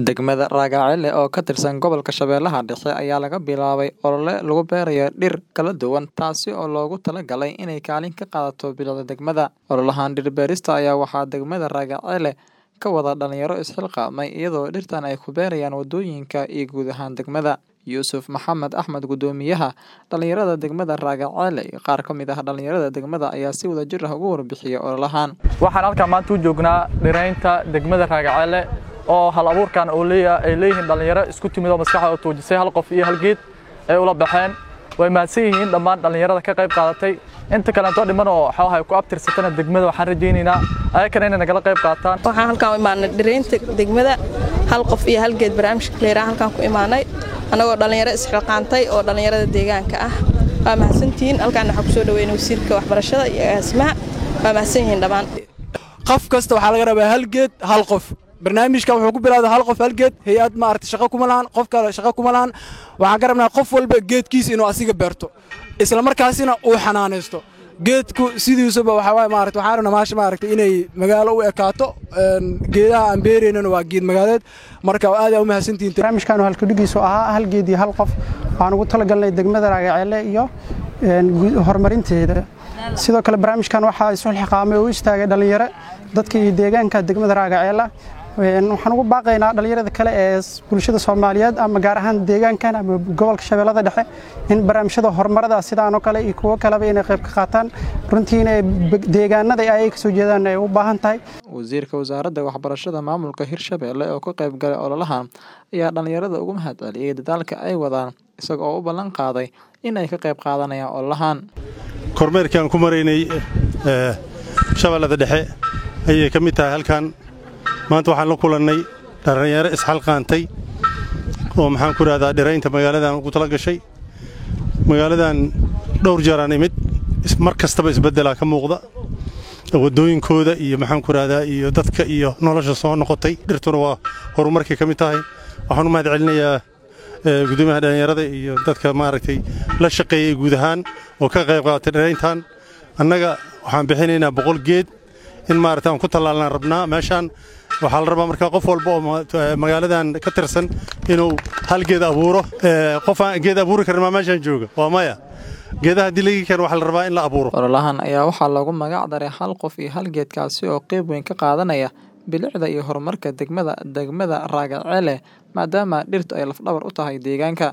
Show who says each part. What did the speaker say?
Speaker 1: Degmada Ragacele oo ka tirsan gobolka Shabeellaha Dhexe ayaa laga bilaabay olole lagu beerayo dhir kala duwan taasi oo loogu talagalay inay kaalin ka qaadato bilicda degmada. Ololahan dhir beerista ayaa waxaa degmada Ragacele ka wada dhalinyaro isxilqaamay iyadoo dhirtan ay ku beerayaan wadooyinka iyo guud ahaan degmada. Yuusuf Maxamed Axmed Guddoomiyaha dhalinyarada degmada Ragacele iyo qaar ka mid ah dhalinyarada degmada ayaa si wadajir ah uga warbixiyay ololahan.
Speaker 2: waxaan halkaan maanta u joognaa dhiraynta degmada Ragacele oo hal abuurkan oo leeyahay ay leeyihiin dhalinyaro isku timid oo maskaxda tuujisay hal qof iyo hal geed ay ula baxeen way mahadsan yihiin dhammaan dhalinyarada ka qayb qaadatay inta kaleeto dhiman oo waxaa ay ku abtirsatana degmada waxaan rajaynaynaa ayakana inay nagala qayb qaataan
Speaker 3: waxaan halkaan u imaanay dhiraynta degmada hal qof iyo hal geed barnaamijka leeraa halkaan ku imaanay annagoo dhalinyaro isxilqaantay oo dhalinyarada deegaanka ah waa mahadsantihiin halkaan waxaa kusoo dhaweynay wasiirka waxbarashada iyo agaasimaha waa mahadsan yihiin dhammaan
Speaker 4: qof kasta waxaa laga rabaa hal geed hal qof barnaamijka wuxuu ku bilowday hal qof hal geed hay-ad maaragtay shaqo kuma lahan qof kale shaqo kuma lahan waxaan ka rabnaa qof walba geedkiisa inuu asiga beerto isla markaasina uu xanaanaysto geedku sidiisuba waxaa waaye maaragtay waxaan rabnaa maasha maaragtay inay magaalo u ekaato geedaha aan beeraynana waa geed magaaleed marka aad aa u mahadsantihiin
Speaker 5: barnaamijkan halkudhigiisu ahaa hal geed iyo hal qof waxaan ugu talagalnay degmada Ragacele iyo horumarinteeda sidoo kale barnaamijkan waxaa isu xilqaamay oo u istaagay dhalinyaro dadka iyo deegaanka degmada Ragacele waxaan ugu baaqaynaa dhalinyarada kale ee bulshada Soomaaliyeed ama gaar ahaan deegaankan ama gobolka Shabeellada Dhexe in barnaamijyada horumarada sidaan oo kale iyo kuwa kaleba inay qayb ka qaataan runtii inay deegaanada ay ka soo jeedaan ay u baahan tahay
Speaker 1: wasiirka wasaaradda waxbarashada maamulka Hirshabelle oo ka qayb galay ololahan ayaa dhalinyarada ugu mahadceliyay dadaalka ay wadaan isaga oo u ballan qaaday in ay ka qayb qaadanayaan ololahan
Speaker 6: kormeerkii aan ku maraynay shabeellada dhexe ayay ka mid tahay halkan maanta waxaan la kulannay dhallinyaro isxalqaantay oo maxaan ku idhahdaa dhiraynta magaaladan ugu tala gashay magaaladan dhowr jeeraan imid mar kastaba isbeddelaa ka muuqda waddooyinkooda iyo maxaan ku idhahdaa iyo dadka iyo nolosha soo noqotay dhirtuna waa horumarkay ka mid tahay waxaan u mahad celinayaa gudoomiyaha dhallinyarada iyo dadka maaragtay la shaqeeyey guud ahaan oo ka qayb qaatay dhirayntan annaga waxaan bixinaynaa boqol geed in maaragta aan ku tallaalnaan rabnaa meeshaan waxaa la rabaa markaa qof walba oo magaaladan ka tirsan inuu hal geed abuuro qof aan geed abuuri karin maa meeshaan jooga waa maya geedaha haddii lagi karo waxaa la rabaa in la abuuro
Speaker 1: ololahan ayaa waxaa loogu magac daray hal qof iyo hal geedkaasi oo qayb weyn ka qaadanaya bilicda iyo horumarka degmada degmada Ragacele maadaama dhirtu ay lafdhabar u tahay deegaanka